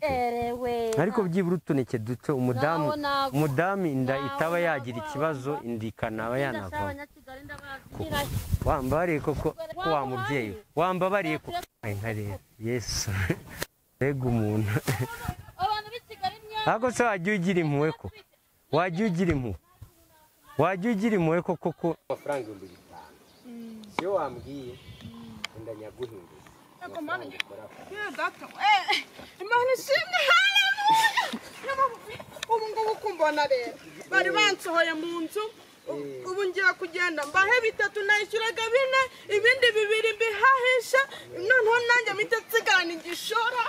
erewe ariko byibura utuneke duto umudamu umudamu inda itaba yagira ikibazo inda ikanaba yanavamo wambabariye koko ko wa mubyeyi we wambabariye koko nka rero yesu mbega umuntu ntabwo se wajya ugira impuhwe koko wajya ugira impuhwe wajya ugira impuhwe koko ko amafaranga ibihumbi bitanu iyo wambwiye wenda nyaguhinduza imana ishimwe ubu ngubu kumbona rero bari bansohoye mu nzu ubu ngiye kugenda mbahe bitatu nayishyuraga bine ibindi bibiri mbihahisha noneho nanjye mpita nsigarana igishoro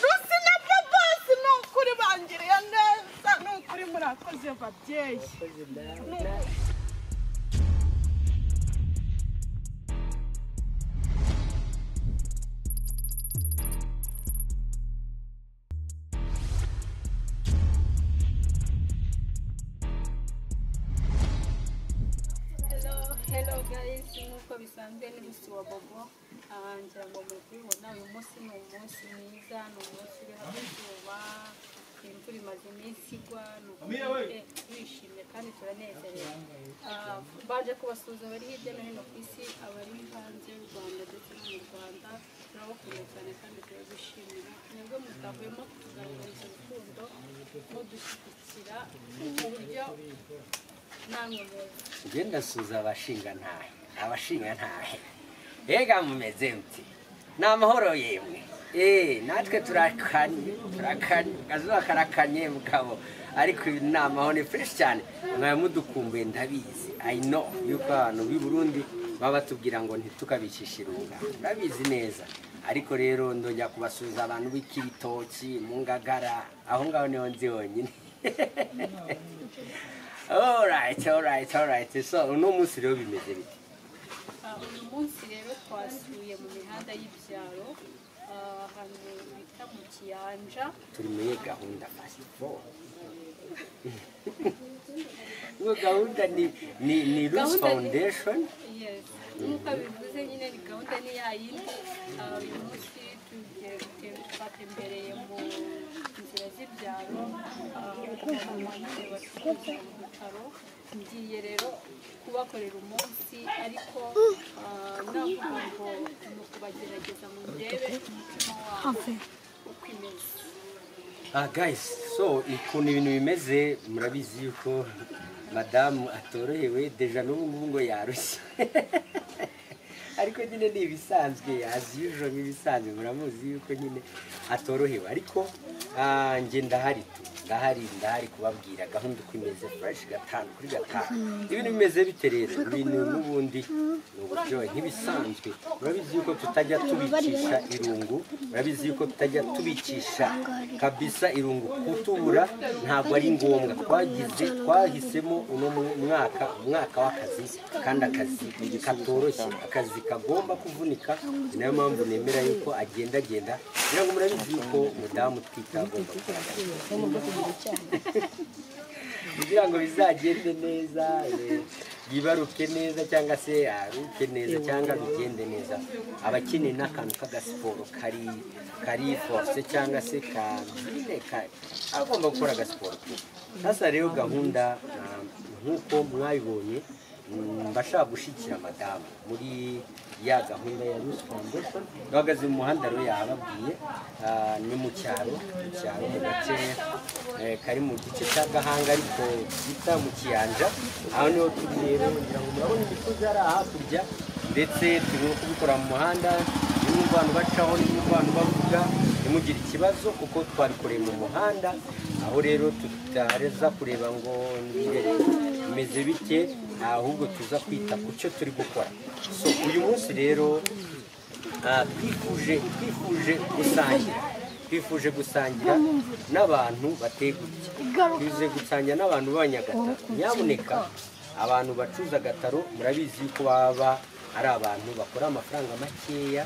rusi na babasi ni ukuri bangiriye neza ni ukuri murakoze babyeyi Ni ukuri. Hello guys, nk'uko bisanzwe ni Miss wa Bobo Ah, ngira ngo muri kubibona uyu munsi ni umunsi mwiza ni umunsi uriho izuba imvura imaze iminsi igwa ni ukuvuga twishimye kandi turanezerewe Ah, baje kubasuhuza abari hirya no hino ku isi abari hanze y'u Rwanda ndetse no mu Rwanda turabakunda cyane kandi turabishimira nibwo mutahwema kutugaragariza urukundo mudushyigikira mu buryo namwe muzi njye ndasuza abashingantahe abashingantahe mbega mumeze muti ni amahoro yemwe eee natwe turakanye turakanye akazuba karakanye mugabo ariko ibi ni amahoro ni fureshi cyane mwaba mudukumbuye ndabizi ayi no yuko abantu b'i burundi baba batubwira ngo ntitukabikishe irunga murabizi neza ariko rero ndongera kubasuhuza abantu b'ikibitoki mu ngagara aho ngaho niho nzi honyine orayiti orayiti orayiti so uno munsi rero bimeze bite Ah, uyu munsi rero twasuye mu mihanda y'ibyaro ah, ahantu bita mu kiyanja turi muri gahunda fasitiforu iyo gahunda ni ni ni rusi Gahunda ni- fawundeshoni yes nk'uko bivuze nyine ni gahunda ni ya yindi Ah, uyu munsi tugiye gute- twatembereye mu nzira z'ibyaro ah, ahantu hanini bacuruza mu bitaro ngiye rero kubakorera umunsi ariko ah, navuga ngo ni ukubagerageza ngo ndebe umutima wabo uko imeze ah gayisi so ukuntu ibintu bimeze murabizi yuko madamu atorohewe deja n'ubu ngubu ngo yarushye ariko nyine ni ibisanzwe azi yujo nk'ibisanzwe muramuzi yuko nyine atorohewe ariko ah, njye ndahari tu ndahari ndahari kubabwira gahunda uko imeze fureshi gatanu kuri gatanu ibintu bimeze bite rero ibintu n'ubundi ni uburyohe nk'ibisanzwe murabizi yuko tutajya tubikisha irungu murabizi yuko tutajya tubikisha kabisa irungu kutubura ntabwo ari ngombwa twagize twahisemo uno mu- mwaka umwaka w'akazi kandi akazi katoroshye akazi kagomba kuvunika ni nayo mpamvu nemera yuko agendagenda kugira ngo murabizi yuko umudamu utwite agomba kugaragara kugira ngo bizagende neza eh, yibaruke neza cyangwa se aruke neza cyangwa bigende neza aba akeneye n'akantu k'agasiporo kari kari force cyangwa se ka ka- agomba gukora agasiporo ke sasa rero gahunda ah, nk'uko mwabibonye mm, mbashaka gushyigikira madamu muri ya gahunda ya Rusi Foundation bahagaze mu muhanda rero yababwiye ah, ni mu cyaro mu cyaro mu gace eh, kari mu gice cya gahanga ariko bita mu kiyanja aho niho turi rero kugira ngo murabona imisozi ari hakurya ndetse turimo kubikora mu muhanda nimwe abantu bacaho nimwe abantu bavuga ntimugire ikibazo kuko twabikoreye mu muhanda aho rero tutareza kureba ngo imbere bimeze bike ahubwo tuza kwita ku cyo turi gukora so uyu munsi rero Ah, twifuje twifuje gusangira twifuje gusangira n'abantu bateye gutya twifuje gusangira n'abantu b'abanyagataro nyamuneka abantu bacuruza agataro murabizi yuko baba ari abantu bakora amafaranga makeya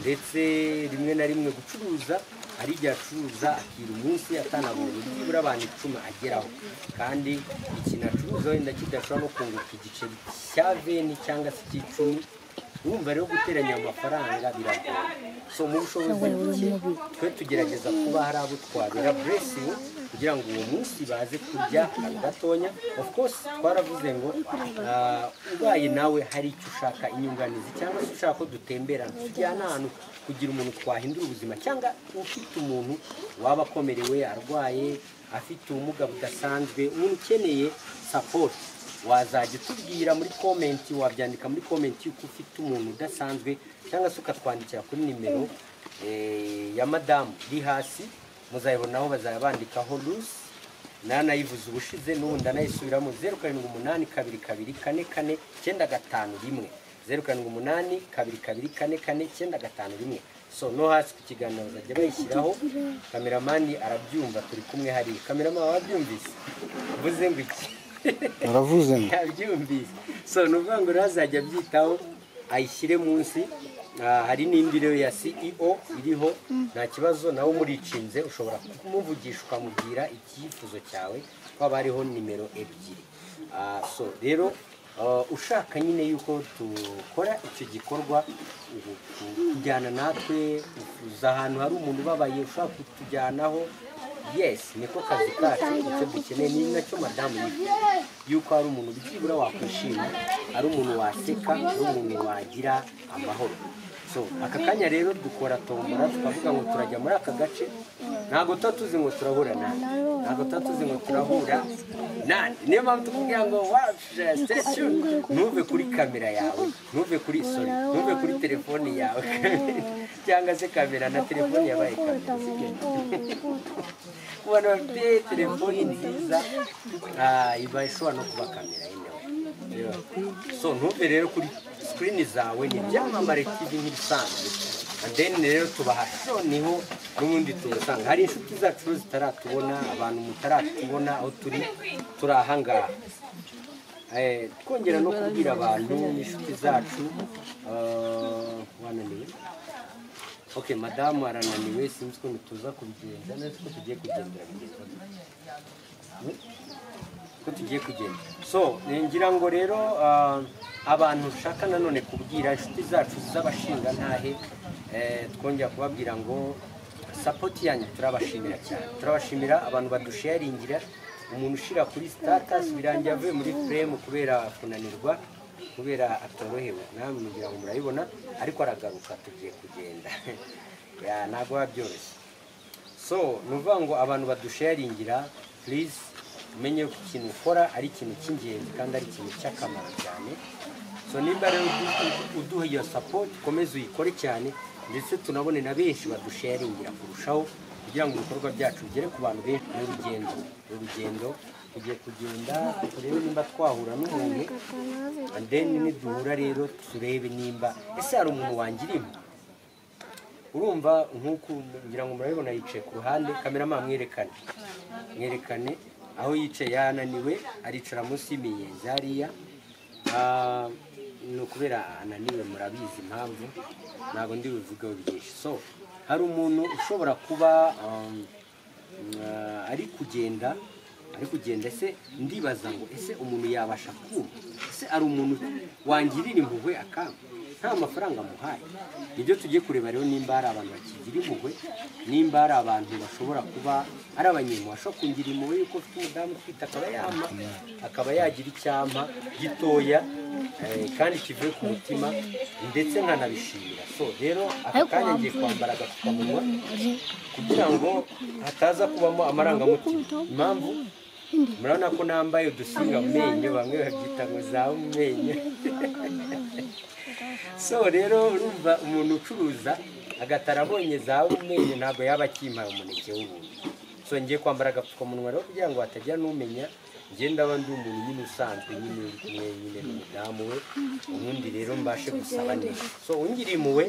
ndetse rimwe na rimwe gucuruza hari igihe acuruza akira umunsi atanabonye nibura abantu icumi ageraho kandi ikintu acuruza wenda kidashobora no kunguka igiceri cya veni cyangwa se icy'icumi wumva rero guteranya ayo mafaranga biragoye so mu bushobozi buke twe tugerageza kuba hari abo twabera blessing kugira ngo uwo munsi baze kurya akantu gatonya of course twaravuze ngo ah, ubaye nawe hari icyo ushaka inyunganizi cyangwa se ushaka ko dutemberana tujyana ahantu kugira umuntu twahindura ubuzima cyangwa ufite umuntu waba akomerewe arwaye afite ubumuga budasanzwe umuntu ukeneye support wazajya utubwira muri komenti wabyandika muri komenti y'uko ufite umuntu udasanzwe cyangwa se ukatwandikira kuri nimero eh, ya madamu iri hasi muzayibonaho bazajya bandikaho rusi nanayivuze ubushize n'ubundi anayisubiramo zeru karindwi umunani kabiri kabiri kane kane icyenda gatanu rimwe zeru karindwi umunani kabiri kabiri kane kane icyenda gatanu rimwe so no hasi ku kiganiro bazajya bayishyiraho kameramani arabyumva turi kumwe hariya kameramani wabyumvise uvuze ngo iki Waravuze ngo yabyumvise so ni ukuvuga ngo rero azajya abyitaho ayishyire munsi Ah, hari n'indi rero ya ceo iriho nta kibazo nawe umuricinze ushobora kumuvugisha ukamubwira icyifuzo cyawe haba hariho nimero ebyiri Ah, so rero ah, ushaka nyine yuko dukora icyo gikorwa ubu- ku- kujyana natwe uza ahantu hari umuntu ubabaye ushaka kutujyanaho yes niko kazi kacu icyo dukeneye ni nacyo madamu yifuza yuko hari umuntu byibura wakwishima ari umuntu waseka ari umuntu wagira amahoro so aka kanya rero dukora tombora tukavuga ngo turajya muri aka gace ntabwo tuba tuzi ngo turahura nani ntabwo tuba tuzi ngo turahura nani niyo mpamvu tukubwira ngo waje station ntuve kuri kamera yawe ntuve kuri sorry ntuve kuri telefoni yawe cyangwa se kamera na telefoni yabaye kamera sibyo? abantu bafite telefoni nziza ah, iba ishobora no kuba kamera yemewe Yeah. so ntuve rero kuri sikirini zawe ni ibyamamare tv nk'ibisanzwe And then rero tubahasho niho n'ubundi tubasanga hari inshuti zacu rero zitaratubona abantu mutaratubona aho turi turi ahangaha Eh, twongera no kubwira abantu n'inshuti zacu ah, wananiwe ok madamu arananiwe sinzi ukuntu tuza kubigenza neza ko tugiye kugendera kugeza ko tugiye kugenda so eh, ngira ngo rero ah, abantu nshaka nanone kubwira inshuti zacu z'abashingantahe eh, twongera kubabwira ngo sapoti yanyu turabashimira cyane turabashimira abantu badusharingira umuntu ushyira kuri sitatasi birangiye avuye muri furemu kubera kunanirwa kubera atorohewe namwe mugira ngo murabibona ariko aragaruka tugiye kugenda Ya, ntabwo biba byoroshye so ni ukuvuga ngo abantu badusharingira purize umenye ko ikintu ukora ari ikintu cy'ingenzi kandi ari ikintu cy'akamaro cyane so nimba rero udu- udu- uduha iyo sapoti ukomeze uyikore cyane ndetse tunabone na benshi badusharingira kurushaho kugira ngo ibikorwa byacu bigere ku bantu benshi ni urugendo ni urugendo tugiye kugenda turebe nimba twahura n'umuntu And then niduhura rero turebe nimba ese hari umuntu wangirimo urumva nk'uko ngira ngo murabibona yicaye ku ruhande kamerama mwerekane mwerekane aho yicaye yananiwe aricara munsi y'imiyenzi hariya Ah, ni ukubera ananiwe murabizi impamvu ntabwo ndi buvugeho byinshi so hari umuntu ushobora kuba um, Ah, ari kugenda ari kugenda ese ndibaza ngo ese umuntu yabasha kumva ese ari umuntu wangirira impuhwe akamba nta mafaranga amuhaye nibyo tugiye kureba rero nimba hari abantu bakigira impuhwe nimba hari abantu bashobora kuba ari abanyemu bashobora kungira impuhwe yuko ufite umudamu utwite akaba yama akaba yagira icyampa gitoya eh, kandi kivuye ku mutima ndetse nkanabishimira so rero aka kanya ngiye kwambara agapfukamunwa kugira ngo hataza kubamo amarangamutima impamvu murabona ko nambaye udusinga mu menyo bamwe babyita ngo za mu menyo so rero urumva umuntu ucuruza agatara abonye za mu menyo ntabwo yaba akimpaye umuneke w'ubuntu so ngiye kwambara agapfukamunwa rero kugira ngo hatagira n'umenya njye ndaba ndi umuntu nyine usanzwe nyine uri kumwe nyine n'umudamu we ubundi rero mbashe gusaba neza so ungira impuhwe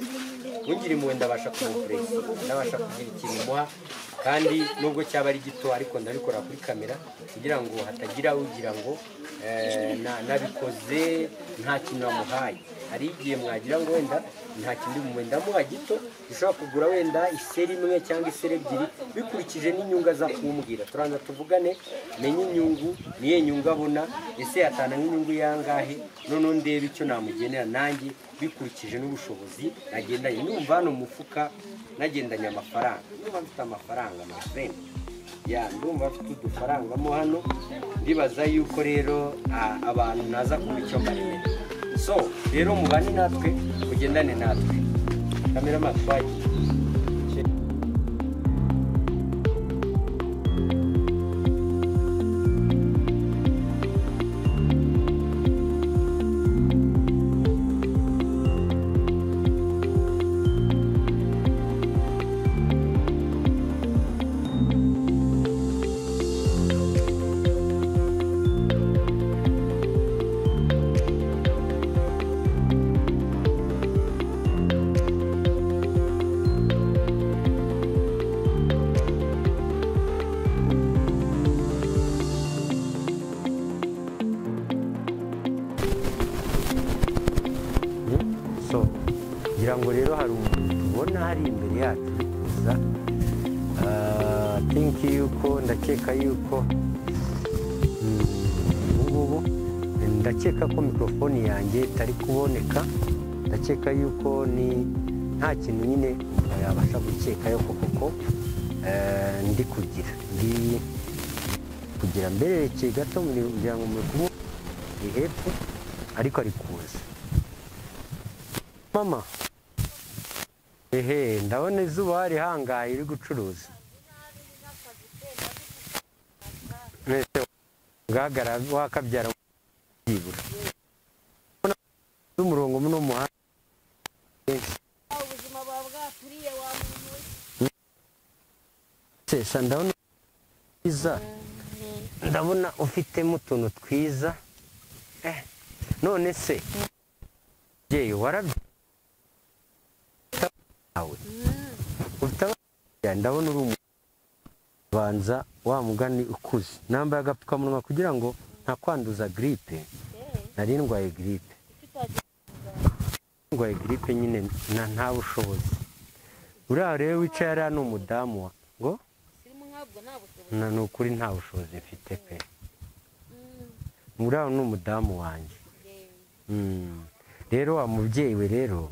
ungira impuhwe ndabasha kumupuresi ndabasha kugira ikintu muha kandi nubwo cyaba ari gito ariko ndabikora kuri kamera kugira ngo hatagira ugira ngo eh, na- nabikoze nta kintu namuhaye hari igihe mwagira ngo wenda nta kindi bumuhe ndamuha gito gishobora kugura wenda iseri imwe cyangwa iseri ebyiri bikurikije n'inyungu aza kumbwira turanza tuvugane menye inyungu niyo nyungu abona ese yatanga nk'inyungu yangahe noneho ndebe icyo namugenera nanjye bikurikije n'ubushobozi nagendanye numva hano mu mufuka nagendanye amafaranga numva mfite amafaranga mafrene ya ndumva mfite udufaranga mo hano ndibaza yuko rero ah, abantu naza kuba icyo mbariye so rero mubane natwe mugendane natwe kamera matwagiye so ngira ngo rero hari umuntu tubona hari imbere yacu uri kuza Ah, think yuko ndakeka yuko mm, ubu ngubu ndakeka ko mikorofone yanjye itari kuboneka ndakeka yuko ni nta kintu nyine umuntu yabasha gukeka yuko koko eh, ndi kugira ndi kugira mbererekeye gato kugira ngo muri kubu ni hepfo ariko ari kuza mama ehe ndabona izuba rihangaye uri gucuruza mbese ugahagarara wakabyara byibura z'umurongo muno muhanda ubuzima bwawe bwaturiye wa muntu we sesa ndabona twiza ndabona ufitemo utuntu twiza Eh, none se mubyeyi warabye wawe ufite abana ndabona uri umuntu banza wa mugani ukuze nambaye agapfukamunwa kugira ngo ntakwanduza giripe nari ndwaye giripe ndwaye giripe nyine na- nta bushobozi uriya rero wicaye hariya ni umudamu wa ngo na ni ukuri nta bushobozi mfite pe uriya ni umudamu wanjye Mm. rero wa mubyeyi we rero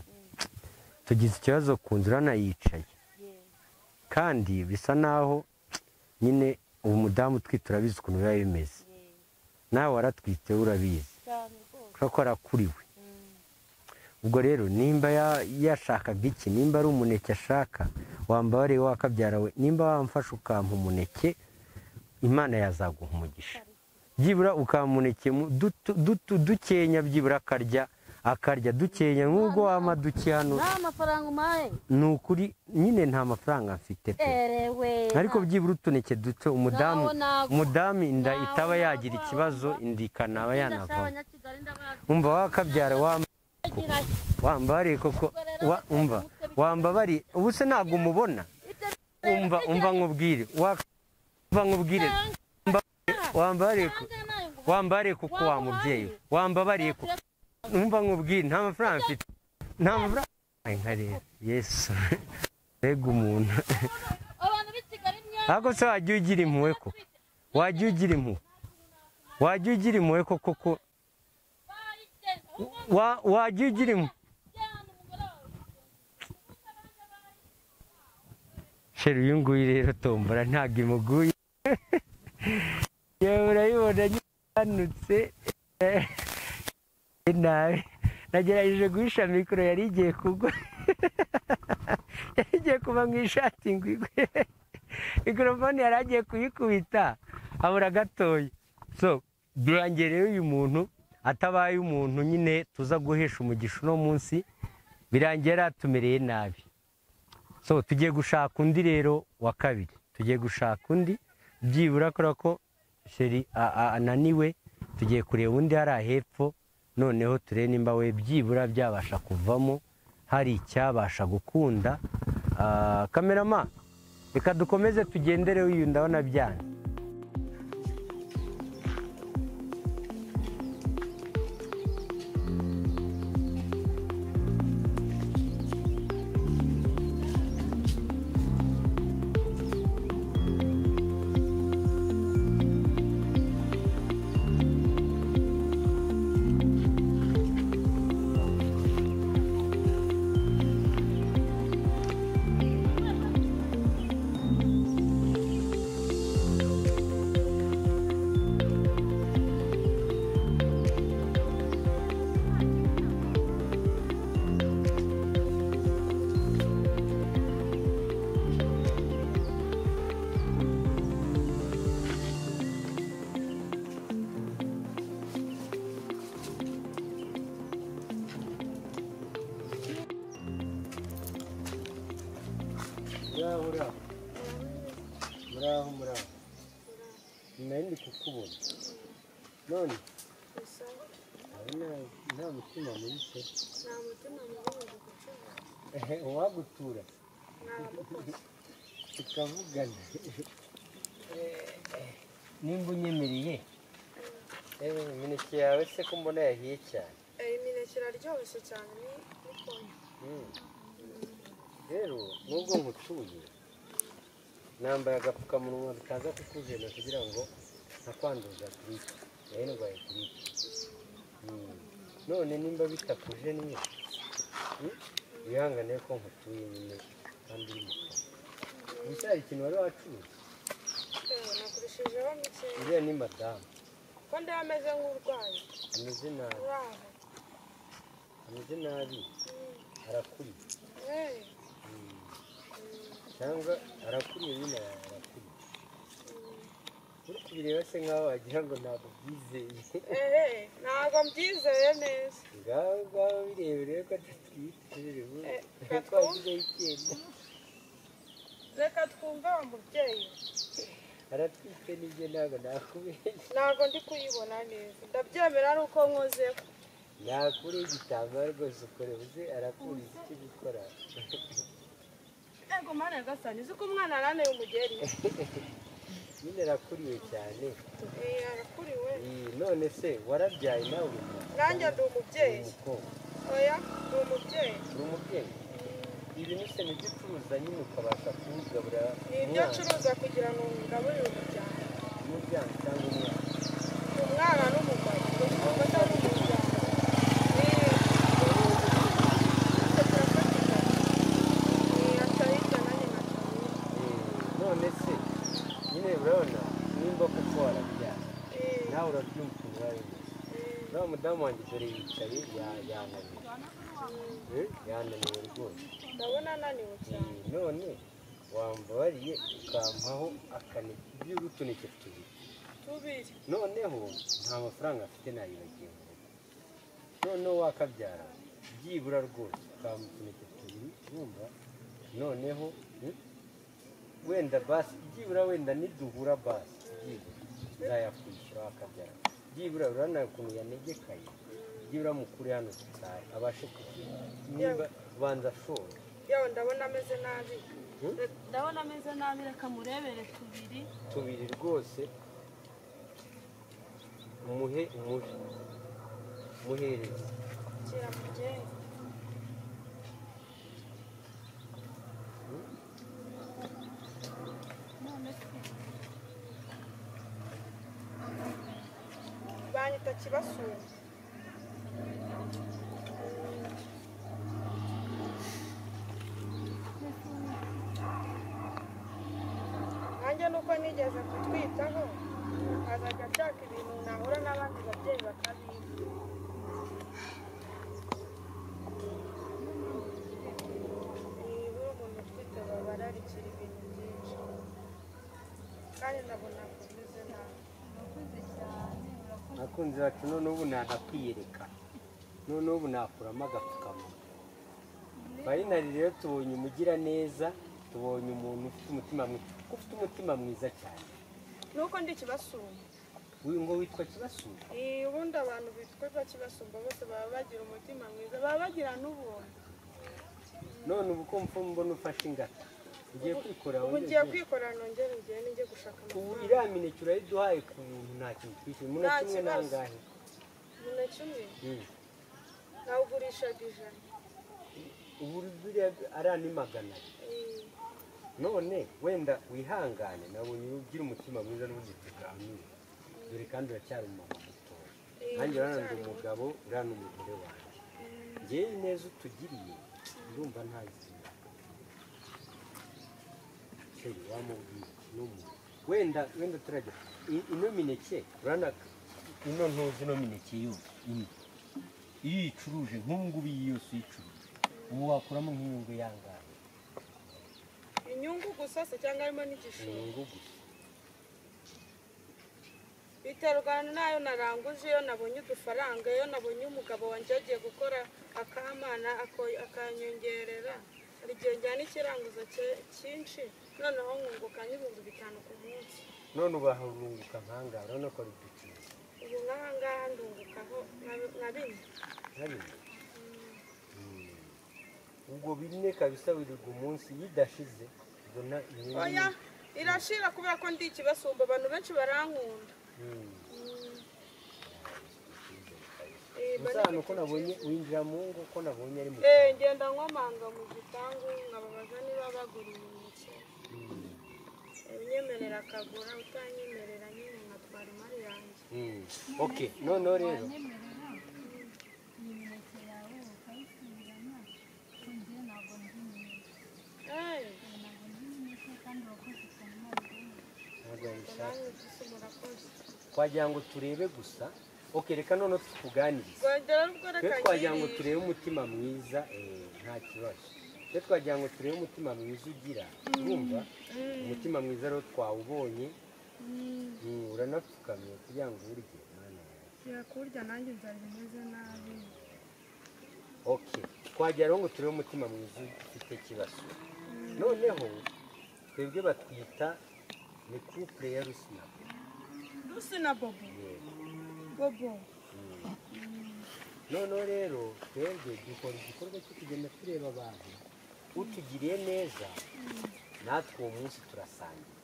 tugize ikibazo ku nzu uranayicaye kandi bisa naho nyine ubu mudamu utwite urabizi ukuntu biba bimeze nawe waratwite urabizi cyane rwose kubera ko arakuriwe ubwo rero nimba ya- yashakaga iki nimba ari umuneke ashaka wamba wareba wakabyara we nimba wamfashe ukampa umuneke imana yazaguha umugisha byibura ukampa umuneke mu- duto- duto- dukenya byibura akarya akarya dukenya nk'ubwo wampa duke hano nta mafaranga umpaye ni ukuri nyine nta mafaranga mfite pe erewe ariko byibura utuneke duto umudamu Naho naguha. umudamu inda Naho itaba yagira naguha. ikibazo inda ikanaba yanavamo abanyakigali ndabazi umva wakabyara wamba wambariye koko wa- umva wambabariye ubu se ntabwo umubona umva umva nkubwire Wa- umva nkubwire Mba- wambabariye ko- wambabariye kuko wa mubyeyi we. wambabariye kuko umva nkubwire nta mafaranga mfite nta mafaranga Ay, nka rero yesu mbega umuntu abantu b'i kigali mwe ariko se wajya ugira impuhwe koko wajya ugira impuhwe wajya ugira impuhwe koko ko barigenda uwo wa- wajya ugira impuhwe mujyana umugore wawe sheri uyu nguyu rero tombora ntabwo imuguye yewe urayibona nyiranutse nabi nagerageje guhisha mikoro yari igiye kugwa yari igiye kuva mu ishati ngo igwe mikorofone yari agiye kuyikubita abura gatoya so durangiye rero uyu muntu atabaye umuntu nyine tuza guhesha umugisha uno munsi birangiye yari atumereye nabi so tugiye gushaka undi rero wa kabiri tugiye gushaka undi byibura kubera ko sheri a- a- ananiwe tugiye kureba undi hariya hepfo noneho turebe nimba we byibura byabasha kuvamo hari icyabasha gukunda Ah, kamerama reka dukomeze tugendere uyu ndabona byanze ngaho muraho nari ndi kukubona none urabona nta mutima muri cye nta mutima mubi gucuma ehe uwagutura ntamukoze tukavugana Eh, nimba unyemereye ewe imineke yawe se ko mbona yahiye cyane imineke iraryoshye cyane ni n'ikonje Mm. rero nubwo nkutuye nambaye agapfukamunwa bikaza kukujena kugira ngo ntakwanduza turipe nayo ndwaye turipe Mm. none nimba bitakuje niyo wihangane ko nkutuye nyine kandi uri mu kazi gusa hari ikintu wari wacuruza yewe nakurishijeho mikeya uriya ni madamu ko ndaba ameze nk'urwaye ameze nabi uraho ameze nabi arakuriye yewe Mm. cyangwa arakuriye nyine arakuriye uri kubireba se nkaho wagira ngo ntabwo byizeye ehe ntabwo mbyizeye neza ngaho ngaho birebere ko atatwite rero Eh, ko twavuzeho icyenda reka twumve wa mubyeyi aratwite n'ibyo ntabwo nakubeshya ntabwo ndi kuyibona neza ndabyemera ari uko nkozeho nakure igitambaro rwose ukore uze arakuriza icyo gukora ego mana nyagasani uzi ko umwana araneye umugeri nyine arakuriwe cyane Eh, arakuriwe Eh, none se warabyaye nawe uri umwana? nanjye ndi Uri umubyeyi umukobwa oya ndi umubyeyi uri umubyeyi ibi ni se nibyo ucuruza nyine ukabasha kuwugaburira ni ibyo umwana acuruza kugira ngo ngaburire umuryango umuryango cyangwa umwana umwana n'umugabo umugore n'umuryango Eh, none se nyine urabona nimba kuko warabyaye nawe urabyumva umwari uriya mudamu wanjye dore yicaye ya- yananiwe Eh, yananiwe rwose ndabona ananiwe Eh, cyane none wambabariye ukampaho akaneke by'utuneke tubiri tubiri noneho nta mafaranga afite nayibagiye mu rugo noneho wakabyara byibura rwose ukampa utuneke tubiri wumva noneho hmm, wenda basi byibura wenda niduhura basi byibura nzayakwishyura wakabyara byibura urabona ukuntu yanegekaye byibura mukuru hano tutari abashe kugira niba banza ashora yewe ndabona ameze nabi Hmm? Re- ndabona ameze nabi reka murebere tubiri tubiri rwose umuhe umuhe muhereze kira mugenge banyita kibasura nanjye nuko nigeze kutwitaho azajya ashaka ibintu nahura n'abandi babyeyi bakabiha nibura umuntu utwite baba ararikira ibintu byinshi kandi ndabona kumeze nabi urakoze cyane urakoze abakunzi bacu none ubu ntahakwiyereka none ubu nakuramo agapfukamunwa bayinari rero tubonye umugira neza tubonye umuntu ufite umutima mwiza kuko ufite umutima mwiza cyane nuko ndi kibasumba uyu ngo witwa kibasura Eh, ubundi abantu bitwa kibasumba bose baba bagira umutima mwiza baba bagira n'ubuntu none ubu ko mfa mbona ufashe ingata ugiye kwikorera ubu ngiye kwikora nongere ugende njye gushaka ubu amafaranga iriya mineke urayiduhaye ku bintu nta kintu twishyuye muna Nta kimwe kibazo. nangahe umuneke kimwe Hmm. nawugurishaga ijana ubu buriya arani magana abiri. Eh, none wenda wihangane nabonye ugira umutima mwiza n'ubundi tuganire dore kandi uracyari umumama mutoya eh, nanjye urabona ndi cyane. umugabo urabona umugore wanjye ngewe ineza utugiriye ndumva nta zina sheri wamubwiye n'umuntu wenda wenda turajya I- ino mineke urabona ino ntuzi ino mineke yose ino iyo uyicuruje nk'ubu ngubu iyi yose uyicuruje ubu wakuramo nk'inyungu yangahe inyungu gusa se cyangwa harimo n'igishoro inyungu gusa biterwa n'ayo naranguje iyo nabonye udufaranga iyo nabonye umugabo wanjye yagiye gukora akamana ako- akanyongerera hari igihe njyana ikiranguzo cye- cyinshi noneho nkunguka nk'ibihumbi bitanu ku munsi none ubaha urunguka nkangara urabona ko ari bikini ubu nk'aha ngaha ndungukaho nka- nka bine ntabimwe ubwo bine kabisa wirirwa umunsi bidashize ubona oya inyungu irashira kubera ko ndi ikibasumba abantu benshi barankunda Mm. Eh, bari- Musa, nuko nabonye winjira mu ngo ko nabonye ari mu Eh, ngenda nkomanga mu gipangu nkababaza niba bagura imineke unyemerera akagura utanyemerera nyine nkatwara imari yanjye Mm. okay noneho rero Eh, ntabwo yabishaka namwe isi murakoze twagira ngo turebe gusa okay reka noneho tukuganirize rwagera rubwo twe reka twagira ngo ngirire. turebe umutima mwiza eh, nta kibazo twe twagira ngo turebe umutima mwiza ugira urumva umutima mwiza rero twawubonye Mm, uranapfukamye kugira ngo urye mwana yawe yakurya nanjye byari bimeze nabi okay twagira rero ngo turebe umutima mwiza ufite ikibazo noneho twebwe batwita ni couple ya rusina rusi na bobo yego bobo noneho rero twebwe dukora igikorwa cyo kugenda tureba abantu utugiriye neza natwe uwo munsi turasangira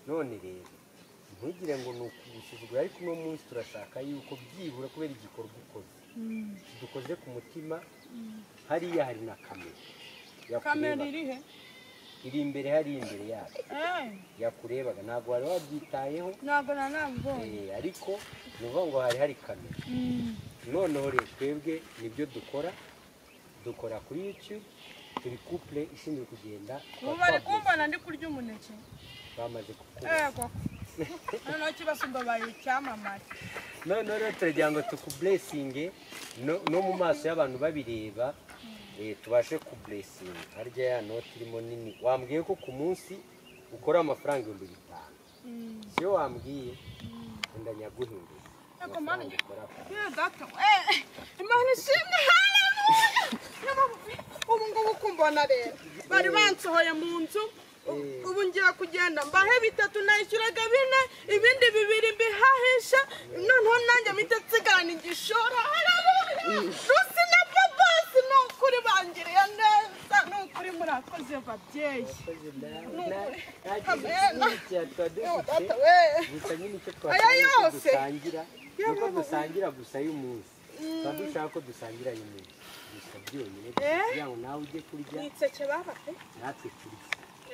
none rero ntugire ngo ni ukugusuzugura ariko uno munsi turashaka yuko byibura kubera igikorwa ukoze dukoze ku mutima hariya hari na kamera kamera yakureba iri he iri imbere hari imbere yacu Eh, yakurebaga ntabwo wari wabyitayeho ntabwo nanambonye Eh, ariko ni ukuvuga ngo hari hari kamera noneho rero twebwe nibyo dukora dukora kuri youtube turi couple ishinzwe kugenda ubu bari kumbona ndi kurya umuneke bamaze kukubona ego noneho kibasumba baye icyamamare noneho rero turagira ngo tukuburesinge no no mu maso y'abantu babireba eh, tubashe kuburesinga harya ya noti irimo nini wambwiye ko ku munsi ukora amafaranga ibihumbi bitanu siyo wambwiye wenda nyaguhindura Ego, mana, amafaranga ukora Yeah, data. Eh, Imana ishimwe haleluya. Ubu ngubu kumbona rero bari bansohoye mu nzu u- ubu ngiye kugenda mbahe bitatu nayishyuraga bine ibindi bibiri mbihahisha noneho nanjye mpita nsigana igishoro haleluya rusi na babasi ni ukuri bangiriye neza ni ukuri murakoze babyeyi Yo, data dufite we gusa nyine icyo Aya twashaka ni uko yose. dusangira nuko dusangira gusa y'umunsi tuba dushaka ko dusangira y'umunsi gusa byonyine gusa Eh? kugira ngo nawe ujye kurya nseke baba pe natwe turye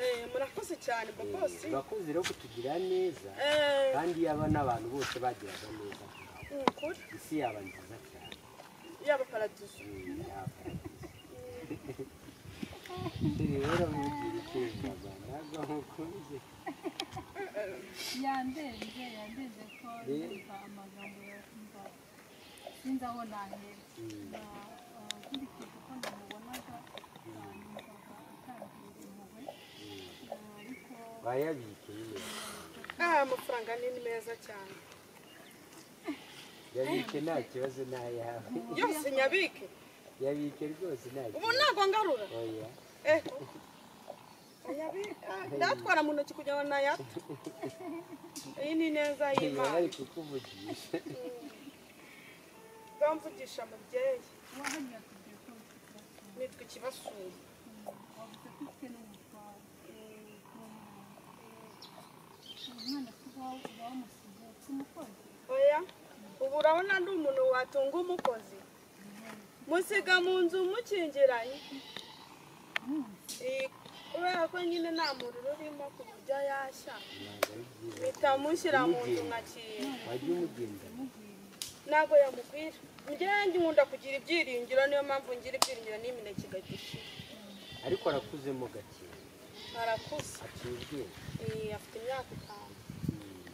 Eh, murakoze cyane babasi Eh, urakoze rero kutugirira neza Eh, kandi yaba n'abantu bose bagiraga neza nkawe ni ukuri isi yaba nziza cyane yaba paradizo Mm, yaba rero mugira icyumba rwanda ntabwo mukunze yandenze yandenze ko Rero. ndumva amagambo yakumva sinzi aho nahera ikindi kintu ko namubonaga numvaga atangiye impuhwe Ah, ariko bayabike nyine aya amafaranga ni ni meza cyane yabike nta kibazo ntayawe yose nyabike yabike rwose nta ubu kibazo ntabwo ngarura oya Eh, nyabike ndatwara mu ntoki kugira ngo nayata iyi ni neza niba y'imana bari kukuvugisha bamvugisha mubyeyi wahanya tugiye ko tugira nitwe ikibasura wavuze ko ufite n'umutwaro umwana tuba bamusize kumukozi oya ubu urabona ndi umuntu watunga umukozi musiga mu nzu mukingiranye Eh, kubera ko nyine nta muriro urimo ku buryo yashya ntabwo ari byiza bitamushyira mu nzu nkakinga wajya umugenda ntabwo yamukwira njyewe nkunda kugira ibyiringiro niyo mpamvu ngira ibyiringiro n'imineke igashira ariko arakuzemo gake arakuze aciye ubwenge Eh, afite imyaka itanu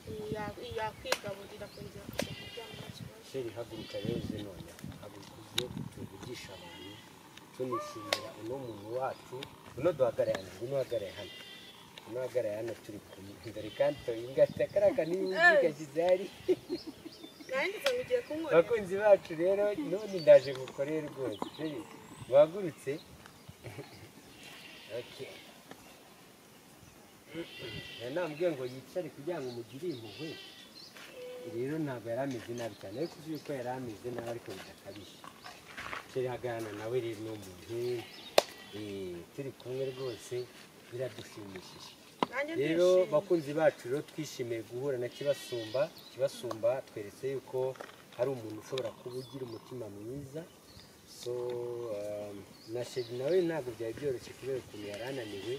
Eh, ya- yakwigaburira akongera kujya kuryama nta kibazo sheri haguruka rero uze none haguruka uze tuvugisha abantu tunishimira uno muntu wacu uno duhagarare hano uno uhagarare hano uno uhagarare hano turi kumwe dore kandi tuyingata kariya kanini gashyize hari nanditse ngo ugiye kunkorera bakunzi bacu rero none ndaje gukorera rwose wagurutse namubwiye ngo yicare kugira ngo umugire impuhwe rero ntabwo yari ameze nabi cyane ariko uzi yuko yari ameze nabi ariko bidakabije turi hagana nawe rero ni umuntu eh, turi kumwe rwose biradushimishije nanjye rero ndishimye bakunzi bacu rero twishimiye guhura na kibasumba kibasumba tweretse yuko hari umuntu ushobora kuba ugira umutima mwiza so um, na sheri nawe ntabwo byari byoroshye kubera ukuntu yari ananiwe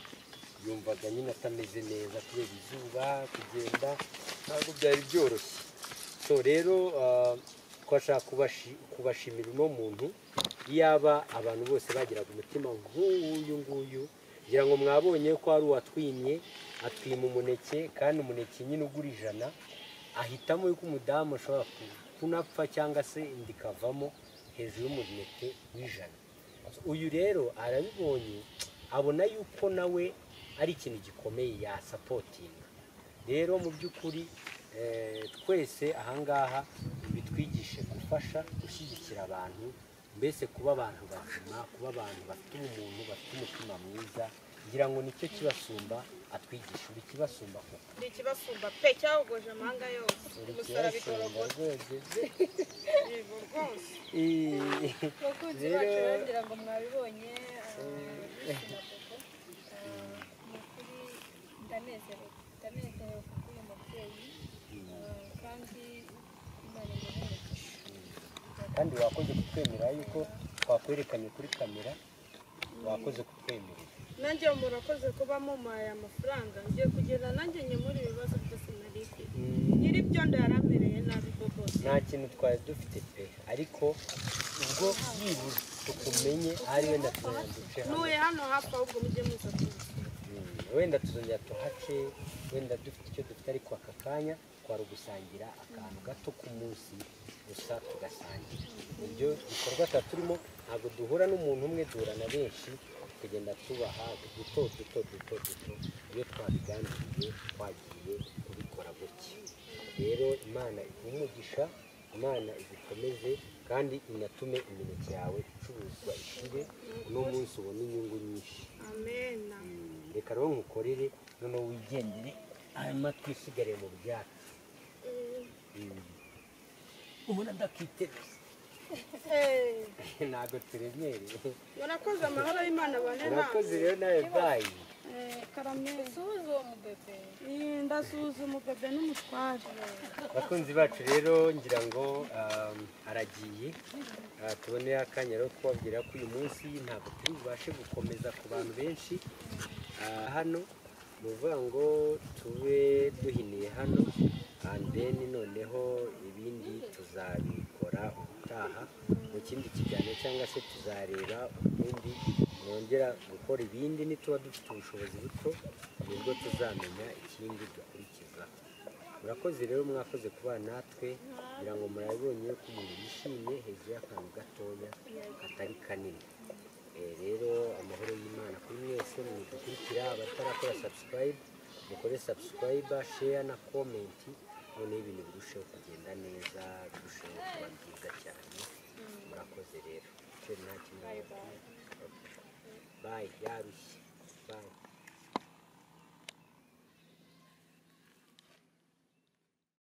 yumvaga nyine atameze neza kubera izuba kugenda ntabwo byari byoroshye so rero uh, twashaka kubashi- kubashimira uno muntu iyaba abantu bose bagiraga umutima nk'uyu nguyu ngira ngo mwabonye ko hari uwatwimye atwima umuneke kandi umuneke nyine ugura ijana ahitamo yuko umudamu ashobora ku- kunapfa cyangwa se inda ikavamo hejuru y'umuneke w'ijana uyu rero arabibonye abona yuko nawe ari ikintu gikomeye yasapotinga rero mu by'ukuri eh, twese ahangaha bitwigishe gufasha gushyigikira abantu mbese kuba abantu bazima kuba abantu bafite ubumuntu bafite umutima mwiza ngira ngo nicyo kibasumba atwigisha uri kibasumba koko ndi ikibasumba pe cyahogoje amahanga yose uri umusaraba kibasumba igorogota rwose yego rwose Eh, abakunzi Rero- bacu bagira ngo mwabibonye bisinagogo ni ukuri ndanezerewe ndanezerewe kuko uyu mubyeyi ah, kandi imana imuherekeje kandi wakoze kutwemera yuko twakwerekanye kuri kamera wakoze kutwemerera nanjye murakoze kuba mumpaye amafaranga ngiye kugenda nanjye nyemura ibibazo byose nari mfite Mm, nyiri byo ndarambereye nabi rwose nta kintu twari dufite pe ariko ubwo yibuze tukumenye ari wenda turanduce ntuye hano hafi ahubwo mujye muza kunsura. wenda tuzongera tuhace wenda dufite icyo dufite ariko aka kanya twari ugusangira akantu gato ku munsi gusa tugasangira ibyo bikorwa tuba turimo ntabwo duhura n'umuntu umwe duhura na benshi tugenda tubaha duto duto duto duto iyo twabigambiriye twagiye kubikora gutya rero imana iguhe umugisha imana igukomeze kandi inatume imineke yawe icuruzwa ishire uno munsi ubone inyungu nyinshi amen reka rero nkukorere noneho wigendere hanyuma twisigare mu byatsi ubona ndakiteguza Eh, ntabwo turemereye murakoze amahoro y'imana bane urakoze namwe rero nawe bayi karameza usuhuza uwo mubebe ndasuzuma ubebe n'umutware bakunzi bacu rero ngira ngo um, aragiye Ah, tubonere akanya rero kubabwira ko uyu munsi ntabwo turi bubashe gukomeza ku bantu benshi Ah, hano ni ukuvuga ngo tube duhiniye hano and then noneho ibindi tuzabikora ubutaha mu kindi kiganiro cyangwa se tuzareba ubundi nongera gukora ibindi nituba dufite ubushobozi buto nibwo tuzamenya ikindi dukurikizaho murakoze rero mwakoze kuba natwe kugira ngo murabibonye ko umuntu yishimye hejuru y'akantu gatoya katari kanini Eh, rero amahoro y'imana kuri mwese mudukurikira abatarakora subscribe mukore subscribe share na comment noneho ibintu birusheho kugenda neza birusheho kuba byiza cyane murakoze rero Cyo nta kimwe bayi yarushye